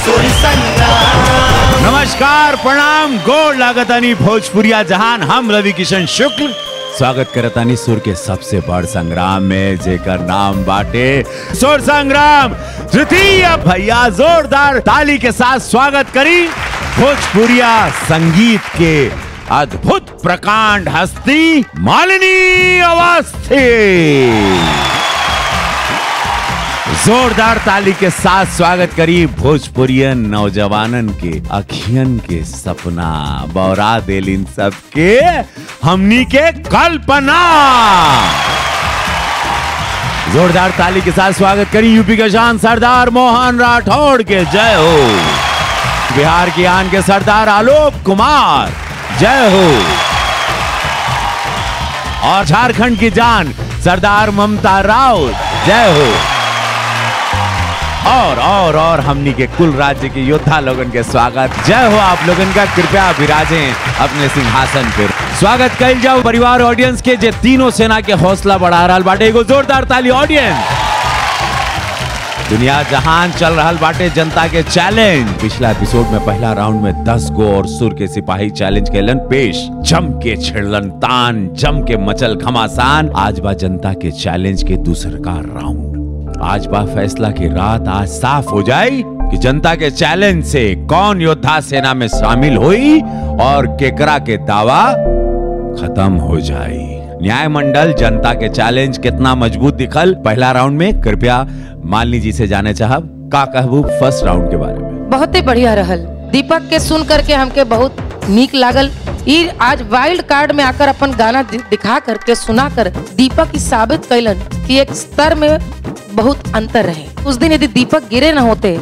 सुर संग्राम नमस्कार प्रणाम गोड़ लागतानी भोजपुरिया जहान हम रवि किशन शुक्ल स्वागत करतानी सुर के सबसे बड़ संग्राम में जेकर नाम बाटे सुर संग्राम तृतीय भैया जोरदार ताली के साथ स्वागत करी भोजपुरिया संगीत के अद्भुत प्रकांड हस्ती मालिनी अवस्थी जोरदार ताली के साथ स्वागत करी भोजपुरियन नौजवानन के अखियन के सपना बौरा दिल इन सब के हमनी के कल्पना जोरदार ताली के साथ स्वागत करी यूपी के शान सरदार मोहन राठौड़ के जय हो बिहार की आन के सरदार आलोक कुमार जय हो और झारखंड की जान सरदार ममता राउत जय हो और और और हमनी के कुल राज्य के योद्धा लोगन के स्वागत जय हो आप लोगन का कृपया विराजे अपने सिंहासन पर स्वागत कल जाओ परिवार ऑडियंस के जे तीनों सेना के हौसला बढ़ा रहा बाटे एगो जोरदार ताली ऑडियंस दुनिया जहान चल रहा बाटे जनता के चैलेंज पिछला एपिसोड में पहला राउंड में 10 गो और सुर के सिपाही चैलेंज कैलन पेश जम के छिड़लन तान जम के मचल घमासान आज बा जनता के चैलेंज के दूसर का राउंड आज बा फैसला की रात आज साफ हो जाए कि जनता के चैलेंज से कौन योद्धा सेना में शामिल हुई और केकरा के दावा खत्म हो जाए न्याय मंडल जनता के चैलेंज कितना मजबूत दिखल पहला राउंड में कृपया मालिनी जी से जाने चाहब का कहबू फर्स्ट राउंड के बारे में बहुते बढ़िया रहल दीपक के सुन करके हमके बहुत नीक लागल ई आज वाइल्ड कार्ड में आकर अपन गाना दि- दिखा करके सुना कर दीपक ई साबित कैलन कि एक स्तर में बहुत अंतर रहे उस दिन यदि दीपक गिरे न होते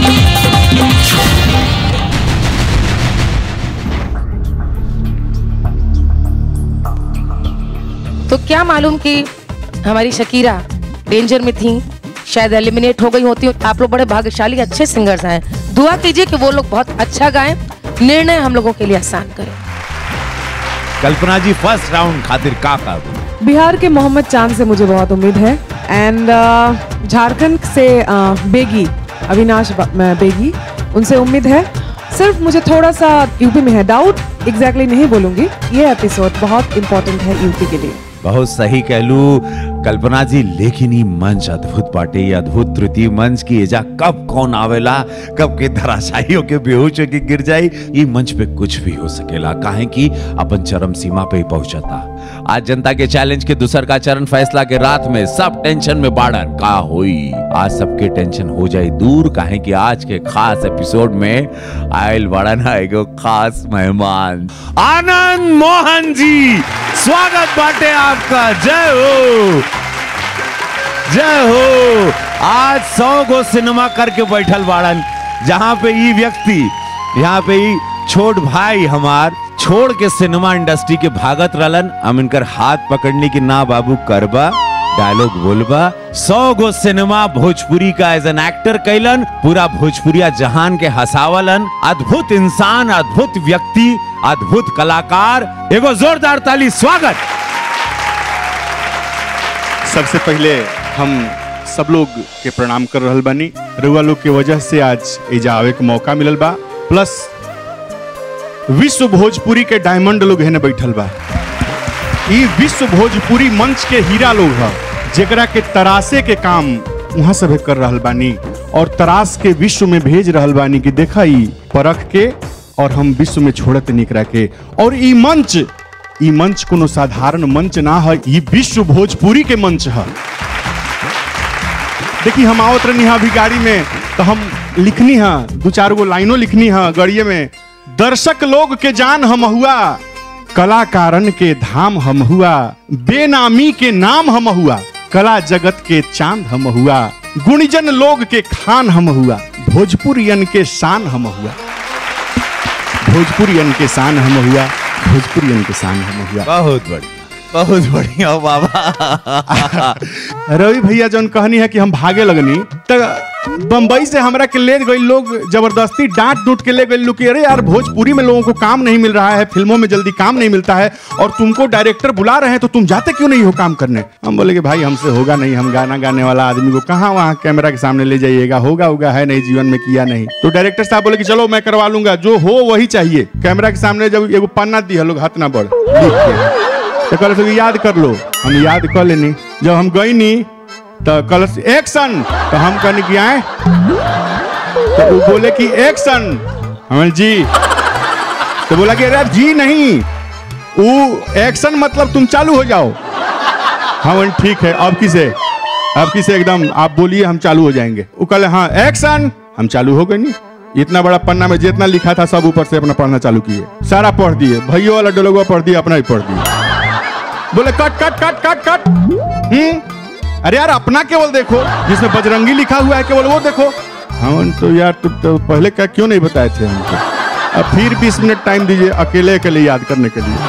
तो क्या मालूम कि हमारी शकीरा डेंजर में थी शायद एलिमिनेट हो गई होती आप लोग बड़े भाग्यशाली अच्छे सिंगर्स हैं दुआ कीजिए कि वो लोग बहुत अच्छा गाएं निर्णय हम लोगों के लिए आसान करें कल्पना जी फर्स्ट राउंड खातिर का कहबू बिहार के मोहम्मद चांद से मुझे बहुत उम्मीद है एंड झारखंड से uh, बेगी अविनाश ब- म- बेगी उनसे उम्मीद है सिर्फ मुझे थोड़ा सा यूपी में है डाउट एग्जैक्टली नहीं बोलूंगी ये एपिसोड बहुत इंपॉर्टेंट है यूपी के लिए बहुत सही कहलू कल्पना जी लेकिन ये मंच अद्भुत बाटे ये अद्भुत तृतीय मंच की एजा कब कौन आवेला कब के धराशायियों के बेहोश होके गिर जाई ये मंच पे कुछ भी हो सकेला काहे कि अपन चरम सीमा पे ही पहुंचता आज जनता के चैलेंज के दूसर का चरण फैसला के रात में सब टेंशन में बाड़न का हुई आज सबके टेंशन हो जाए दूर काहे कि आज के खास एपिसोड में आयल बाड़न एगो खास मेहमान आनंद मोहन जी स्वागत बाटे आपका जय हो जय हो आज सौ गो सिनेमा करके बैठल बाड़न जहाँ पे ई व्यक्ति यहाँ पे ई छोट भाई हमार छोड़ के सिनेमा इंडस्ट्री के भागत रहलन हम इनकर हाथ पकड़ने की ना बाबू करबा डायलॉग बोलबा सौ गो सिनेमा भोजपुरी का एज एन एक्टर कैलन पूरा भोजपुरिया जहान के हसावलन अद्भुत इंसान अद्भुत व्यक्ति अद्भुत कलाकार एगो जोरदार ताली स्वागत सबसे पहले हम सब लोग के प्रणाम कर रहल बानी रउआ लोग के वजह से आज एजा आवे के मौका मिलल बा प्लस विश्व भोजपुरी के डायमंड लोग हेने बैठल बा ई विश्व भोजपुरी मंच के हीरा लोग ह जेकरा के तरासे के काम वहाँ सब कर रहल बानी और तरास के विश्व में भेज रहल बानी कि देखा ई परख के और हम विश्व में छोड़त निकरा के और ई मंच ई मंच कोनो साधारण मंच ना है ई विश्व भोजपुरी के मंच है देखी हम आवत रहनी अभी गाड़ी में तो हम लिखनी है दो चार गो लाइनों लिखनी है गड़िए में दर्शक लोग के जान हम हुआ कलाकारन के धाम हम हुआ बेनामी के नाम हम हुआ कला जगत के चांद हम हुआ गुणीजन लोग के खान हम हुआ भोजपुरियन के शान हम हुआ भोजपुरियन के शान हम हुआ भोजपुरियन के शान हम हुआ बहुत बढ़िया बहुत बढ़िया बाबा रवि भैया जौन कहनी है कि हम भागे लगनी तो बम्बई से हमरा के ले गए लोग जबरदस्ती डांट डूट के ले गए लोग कि अरे यार भोजपुरी में लोगों को काम नहीं मिल रहा है फिल्मों में जल्दी काम नहीं मिलता है और तुमको डायरेक्टर बुला रहे हैं तो तुम जाते क्यों नहीं हो काम करने हम बोले कि भाई हमसे होगा नहीं हम गाना गाने वाला आदमी को कहाँ वहाँ कैमरा के सामने ले जाइएगा होगा होगा है नहीं जीवन में किया नहीं तो डायरेक्टर साहब बोले कि चलो मैं करवा लूंगा जो हो वही चाहिए कैमरा के सामने जब एगो पन्ना दिया लोग हाथ ना बढ़ लिख के तो कल से याद कर लो हम याद कर लेनी जब हम गई नी तो कल एक्शन तो हम कहने की आए तो वो बोले कि एक्शन हम जी तो बोला कि अरे जी नहीं वो एक्शन मतलब तुम चालू हो जाओ हाँ बोले, ठीक है अब किसे अब किसे एकदम आप बोलिए हम चालू हो जाएंगे वो कल हाँ एक्शन हम चालू हो गए नहीं इतना बड़ा पन्ना में जितना लिखा था सब ऊपर से अपना पढ़ना चालू किए सारा पढ़ दिए भैया वाला डोलगुआ पढ़ दिया अपना ही पढ़ दिया बोले कट कट कट कट कट हम्म अरे यार अपना केवल देखो जिसमें बजरंगी लिखा हुआ है केवल वो देखो हम तो यार तो, तो पहले क्या क्यों नहीं बताए थे हमको अब फिर 20 मिनट टाइम दीजिए अकेले अकेले याद करने के लिए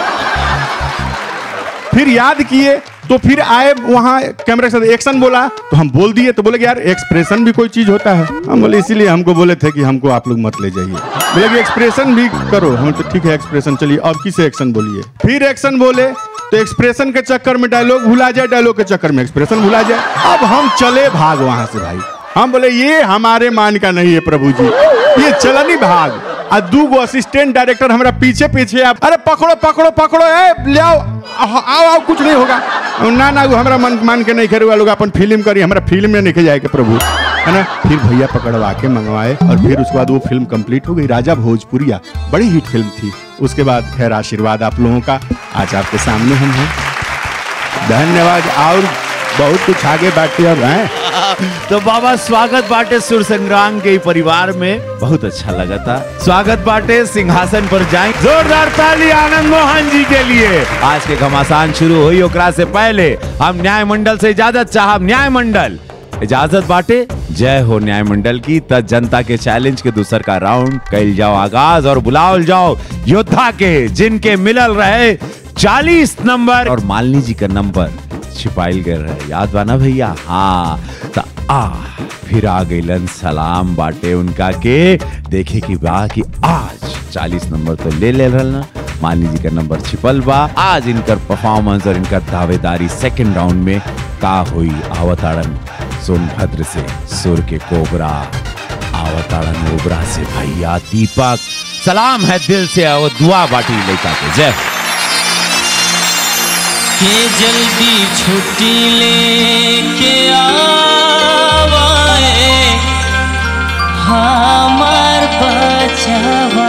फिर याद किए तो फिर आए वहां कैमरे के साथ एक्शन बोला तो हम बोल दिए तो बोले कि यार एक्सप्रेशन भी कोई चीज होता है हम बोले इसीलिए हमको बोले थे कि हमको आप लोग मत ले जाइए बोले कि एक्सप्रेशन भी करो हम तो ठीक है एक्सप्रेशन चलिए अब किसे एक्शन बोलिए फिर एक्शन बोले तो एक्सप्रेशन के चक्कर में डायलॉग भुला जाए डायलॉग के चक्कर में एक्सप्रेशन भुला जाए अब हम चले भाग वहां से भाई हम बोले ये हमारे मान का नहीं है प्रभु जी ये चलनी भाग आ दू गो असिस्टेंट डायरेक्टर हमारा पीछे पीछे आप अरे पकड़ो पकड़ो पकड़ो ए ले आओ आओ आओ आओ, कुछ नहीं होगा ना ना वो हमारा मन मान के नहीं करे लोग अपन फिल्म करी हमारा फिल्म में नहीं जाएगा प्रभु है ना फिर भैया पकड़वा के मंगवाए और फिर उसके बाद वो फिल्म कंप्लीट हो गई राजा भोजपुरिया बड़ी हिट फिल्म थी उसके बाद खैर आशीर्वाद आप लोगों का आज आपके सामने हम हैं धन्यवाद और बहुत कुछ आगे बाकी अब हैं तो बाबा स्वागत बाटे सुर संग्राम के ही परिवार में बहुत अच्छा लगा था स्वागत बाटे सिंहासन पर जाए जोरदार ताली आनंद मोहन जी के लिए आज के घमासान शुरू हुई ओकरा से पहले हम न्याय मंडल से इजाजत चाहब न्याय मंडल इजाजत बाटे जय हो न्याय मंडल की त जनता के चैलेंज के दूसर का राउंड कैल जाओ आगाज और बुलाओ जाओ योद्धा के जिनके मिलल रहे चालीस नंबर और मालिनी जी का नंबर छिपाइल गए रहे याद बा ना भैया हाँ त आ फिर आ गईलन सलाम बाटे उनका के देखे की बा कि आज 40 नंबर तो ले ले रहल ना मालिनी जी का नंबर छिपल बा आज इनकर परफॉर्मेंस और इनकर दावेदारी सेकंड राउंड में का हुई आवताड़न सोनभद्र से सुर के कोबरा आवताड़न ओबरा से भैया दीपक सलाम है दिल से और दुआ बाटी लेका के जय हो। के जल्दी छुट्टी लेके आवाए हमार बचवा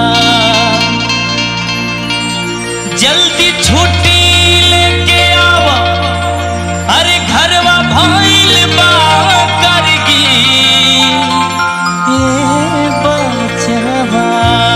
जल्दी छुट्टी लेके आवा अरे घरवा भइल बा करगी ए बचवा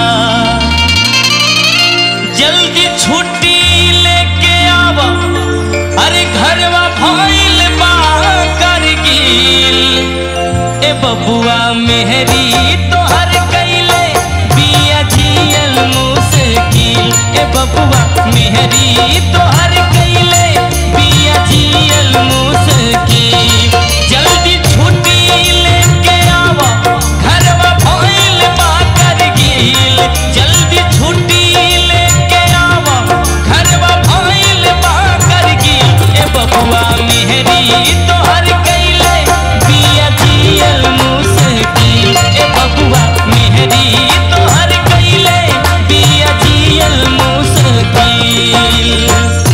जल्दी छुट्टी लेके आवा अरे घरवा भइल बा करगिल ए बबुआ मेहरी तोहर कैले बिया झियल मुश्किल ए बबुआ मेहरी तोहर कैले बिया झियल मुश्किल जल्दी छुट्टी लेके आवा घरवा भइल बा करगिल जल्दी छुट्टी लेके आवा घरवा भइल बा करगिल ए बबुआ मेहरी तोहर कैले बिया जियल मुश्किल ए बबुआ मेहरी तोहर कैले बिया जियल मुश्किल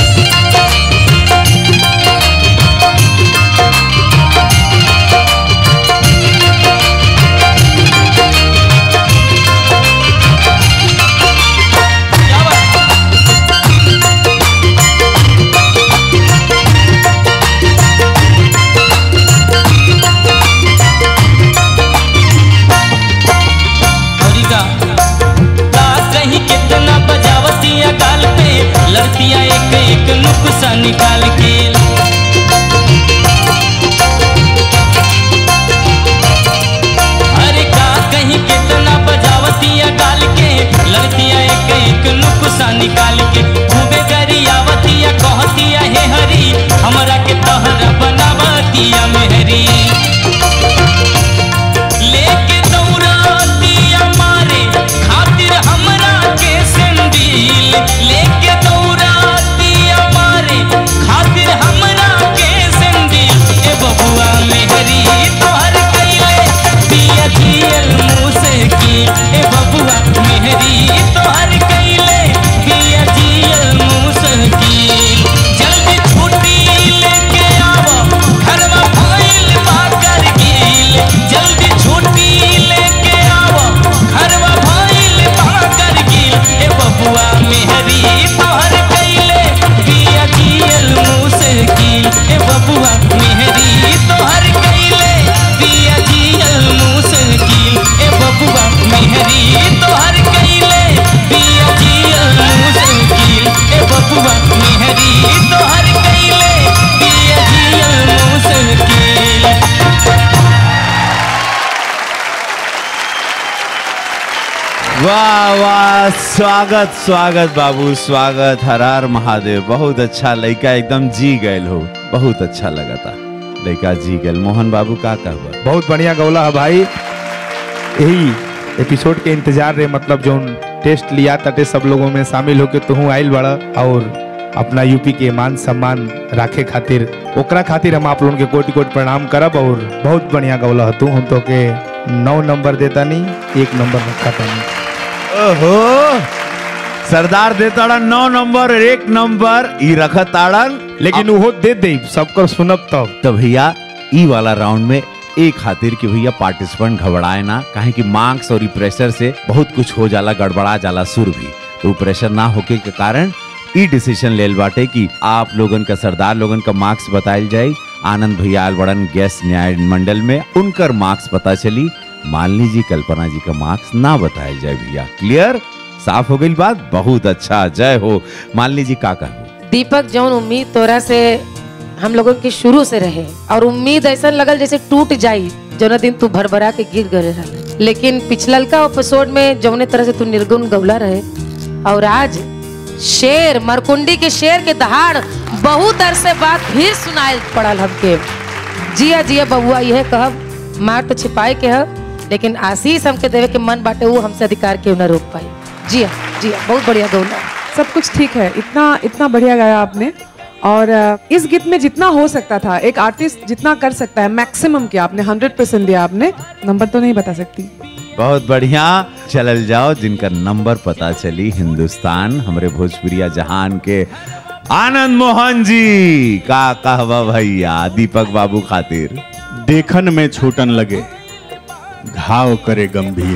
वाह वाह स्वागत स्वागत बाबू स्वागत हर हर महादेव बहुत अच्छा लड़का एकदम जी गए हो बहुत अच्छा लगा था लड़का जी गए मोहन बाबू का कहबा बहुत बढ़िया गौला है भाई यही एपिसोड के इंतजार रहे मतलब जो टेस्ट लिया ताटे सब लोगों में शामिल होके तू आइल बड़ा और अपना यूपी के मान सम्मान राखे खातिर ओकरा खातिर हम आप लोगन के कोटि कोटि प्रणाम करब और बहुत बढ़िया गौला है तू हम तो के नौ नंबर देता नहीं एक नंबर रखा था नहीं ओहो सरदार दे ताड़न नौ नंबर और एक नंबर ई रखत ताड़न लेकिन वो दे दे सबकर सुनब तब तो भैया ई वाला राउंड में एक खातिर कि भैया पार्टिसिपेंट घबराए ना काहे कि मार्क्स और ई प्रेशर से बहुत कुछ हो जाला गड़बड़ा जाला सुर भी तो उ प्रेशर ना होके के कारण ई डिसीजन लेल बाटे कि आप लोगन का सरदार लोगन का मार्क्स बताइल जाए आनंद भैया आयल बड़न गैस न्याय मंडल में उनकर मार्क्स पता चली मालिनी जी कल्पना जी का मार्क्स ना बताया जाए भैया क्लियर साफ हो गई बात बहुत अच्छा जय हो मालिनी जी का कहू दीपक जौन उम्मीद तोरा से हम लोगों की शुरू से रहे और उम्मीद ऐसा लगल जैसे टूट जाई जौना दिन तू भरभरा के गिर गए रहे लेकिन पिछलका एपिसोड में जौने तरह से तू निर्गुण गौला रहे और आज शेर मरकुंडी के शेर के दहाड़ बहुत अरसे बाद फिर सुनाए पड़ल हमके जिया जिया बबुआ यह कहब मार तो छिपाए के है लेकिन आशीष हमके देवे के मन बाटे वो हमसे अधिकार क्यों न रोक पाई जिया जिया बहुत बढ़िया गौला सब कुछ ठीक है इतना इतना बढ़िया गाया आपने और अ, इस गीत में जितना हो सकता था एक आर्टिस्ट जितना कर सकता है मैक्सिमम किया आपने हंड्रेड परसेंट दिया आपने नंबर तो नहीं बता सकती बहुत बढ़िया चलल जाओ जिनका नंबर पता चली हिंदुस्तान हमरे भोजपुरिया जहान के आनंद मोहन जी का कहवा भैया दीपक बाबू खातिर देखन में छूटन लगे घाव करे गंभीर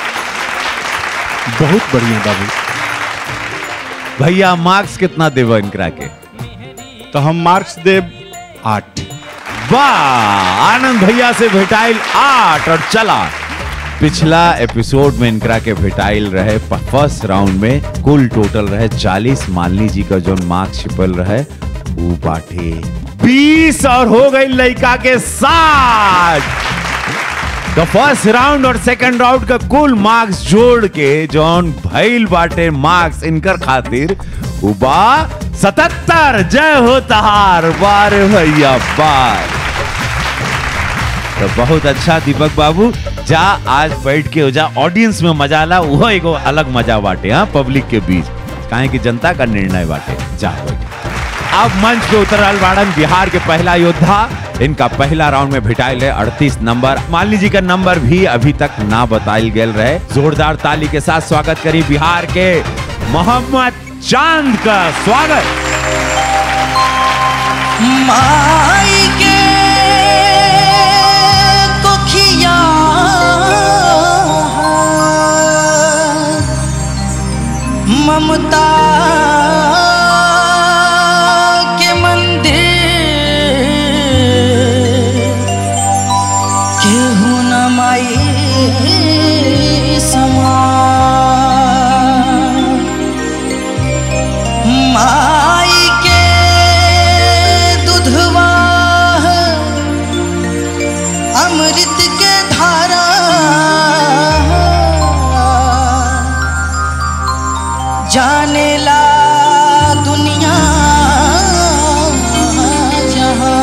बहुत बढ़िया बाबू भैया मार्क्स कितना देव इनकरा के तो हम मार्क्स देव आठ वाह आनंद भैया से भेटाइल आठ और चला पिछला एपिसोड में इनकरा के भेटाइल रहे फर्स्ट राउंड में कुल टोटल रहे 40 मालिनी जी का जो मार्क्स छिपल रहे वो बाटे 20 और हो गई लड़का के साथ तो फर्स्ट राउंड और सेकंड राउंड का कुल मार्क्स जोड़ के जौन भइल बाटे मार्क्स इनकर खातिर उबा सतहत्तर जय हो तहार बार भैया बार तो बहुत अच्छा दीपक बाबू जा आज बैठ के हो जा ऑडियंस में मजा ला वो एगो अलग मजा बाटे हाँ पब्लिक के बीच काहे कि जनता का निर्णय बाटे जा बैठ अब मंच पे उतरल बाड़न बिहार के पहला योद्धा इनका पहला राउंड में भिटाइल है अड़तीस नंबर मालिनी जी का नंबर भी अभी तक ना बताइल गेल रहे जोरदार ताली के साथ स्वागत करी बिहार के मोहम्मद चांद का स्वागत माई के कोखिया ममता के मंदिर केहू न माई समा माई के दुधवा अमृत के धारा जाने ला दुनिया जहां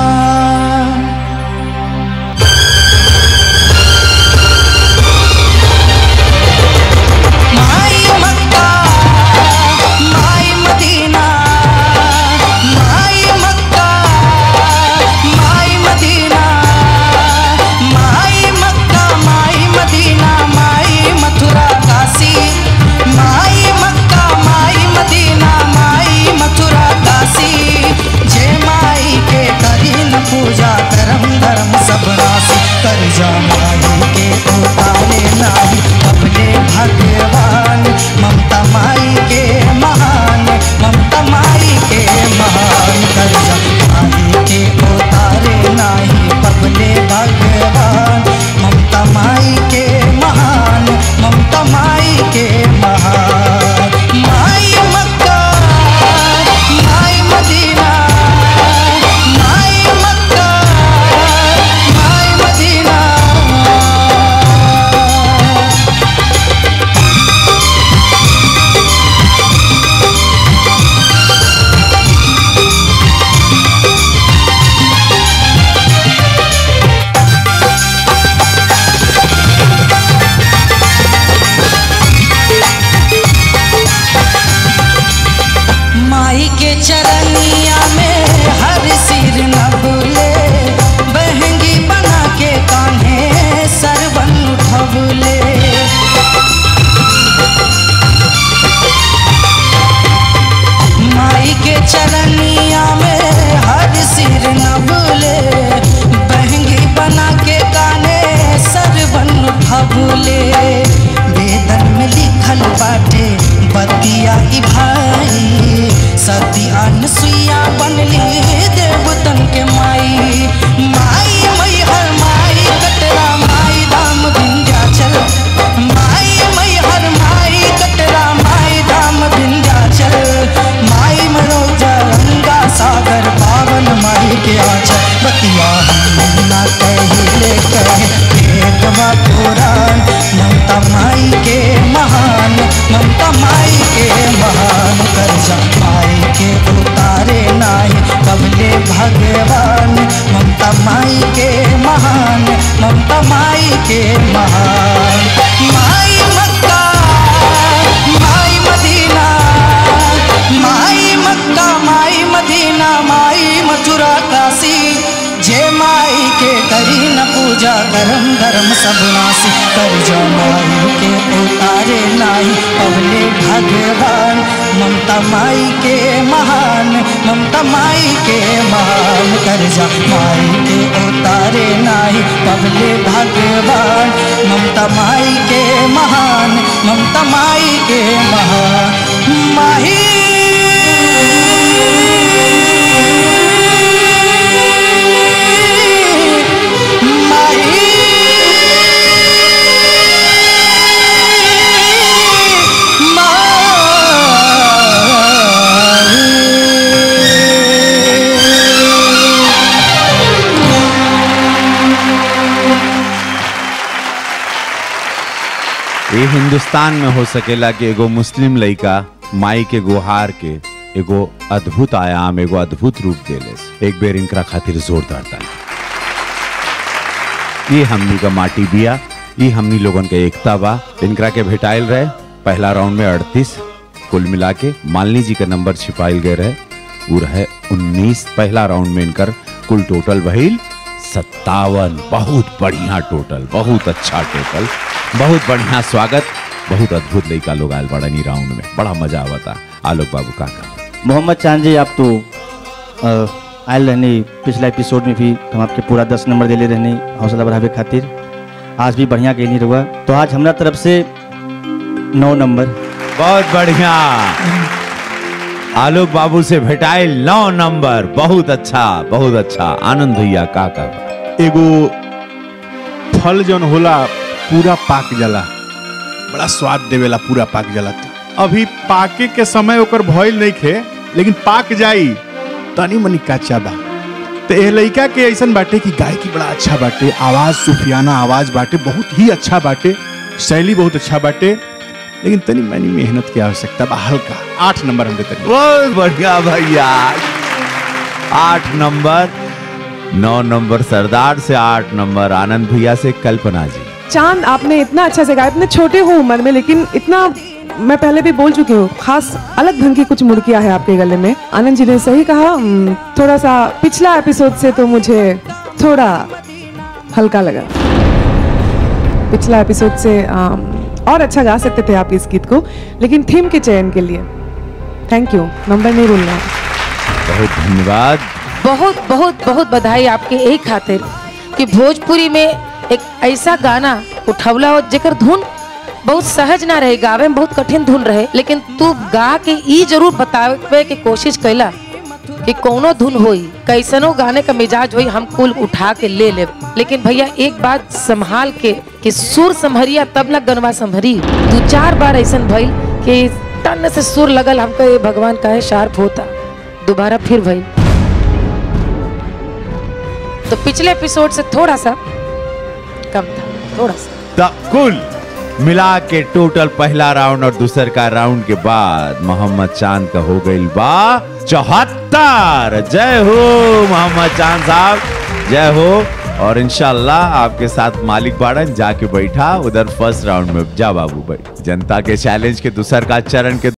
माई मक्का माई मदीना माई मक्का माई मदीना माई मक्का माई मदीना माई मथुरा काशी माई मक्का माई मदीना माई मथुरा काशी जे माई के करी न पूजा करम धर्म सब नासी कर जा माई के उतारे नाही अपने भगवान ममता माई के महान ममता माई के महान कर जा माई के उतारे नाही अपने भगवान ममता माई के महान ममता माई के महान माई मक्का माई मदीना माई मक्का माई मदीना के महान माई मक्का माई मदीना माई मक्का माई मदीना माई मथुरा काशी जे माई के करी न पूजा करम धर्म सब नासी कर जो माई के उतारे नाई पवले भगवान ममता माई के महान ममता माई के महान कर जा माई के उतारे नाई पवले भगवान ममता माई के महान ममता माई के महान माही ये हिंदुस्तान में हो सकेला कि एगो मुस्लिम लड़का माई के गुहार के एगो अद्भुत आयाम एगो अद्भुत रूप देले एक बेर इनकरा खातिर जोरदार ताली ये हमनी का माटी बिया ये हमनी लोगन के एकता बा इनकरा के भेटाइल रहे पहला राउंड में 38 कुल मिला के मालिनी जी का नंबर छिपाइल गए रहे वो रहे 19 पहला राउंड में इनकर कुल टोटल भइल सत्तावन बहुत बढ़िया टोटल बहुत अच्छा टोटल बहुत बढ़िया स्वागत बहुत अद्भुत लड़का लोग आयल बड़ा नी राउंड में बड़ा मजा आवता आलोक बाबू का मोहम्मद चांद जी आप तो अ, आयल रहने पिछला एपिसोड में भी हम आपके पूरा दस नंबर दिले रहने हौसला बढ़ावे खातिर आज भी बढ़िया गेली रहुआ तो आज हमरा तरफ से नौ नंबर बहुत बढ़िया आलोक बाबू से भेटाइल नौ नंबर बहुत अच्छा बहुत अच्छा आनंद भैया का का एगो फल जौन होला पूरा पाक जाला बड़ा स्वाद देवेला पूरा पाक जाला त। अभी पाके के समय ओकर भइल नहीं खे लेकिन पाक जाई तनी मनी कच्चा बा तो एह लइका के ऐसन बाटे कि गायकी बड़ा अच्छा बाटे आवाज सुफियाना आवाज बाटे बहुत ही अच्छा बाटे शैली बहुत अच्छा बाटे लेकिन तनी मनी मेहनत की आवश्यकता बा हल्का आठ नंबर हम देते बहुत बढ़िया भैया आठ नंबर नौ नंबर सरदार से आठ नंबर आनंद भैया से कल्पना जी चांद आपने इतना अच्छा से गाया इतने छोटे हो उम्र में लेकिन इतना मैं पहले भी बोल चुकी हूँ खास अलग ढंग की कुछ मुड़कियां है आपके गले में आनंद जी ने सही कहा हम्म, थोड़ा सा पिछला एपिसोड से तो मुझे थोड़ा हल्का लगा पिछला एपिसोड से अम, और अच्छा गा सकते थे आप इस गीत को लेकिन थीम के चयन के लिए थैंक यू नंबर नहीं बोलना है बहुत धन्यवाद बहुत बहुत बहुत बधाई आपके एक खातिर कि भोजपुरी में एक ऐसा गाना उठवला हो जेकर धुन बहुत सहज ना रहे गावे में बहुत कठिन धुन रहे लेकिन तू गा के ई जरूर बतावे के कोशिश कैला कि कौनो धुन होई कैसनो गाने का मिजाज होई हम कुल उठा के ले ले लेकिन भैया एक बात संभाल के कि सुर संभरिया तब ना गनवा संभरी दू चार बार ऐसा भइल कि तन से सुर लगल हमको ये भगवान काहे शार्प होता दोबारा फिर भइल तो पिछले एपिसोड से थोड़ा सा कम था थोड़ा सा द कुल मिला के टोटल पहला राउंड और दूसर का राउंड के बाद मोहम्मद चांद का हो गई बा चौहत्तर जय हो मोहम्मद चांद साहब जय हो और इंशाल्लाह आपके साथ मालिक बाड़न जाके बैठा उधर फर्स्ट राउंड में जा बाबू भाई जनता के चैलेंज के दूसर का चरण के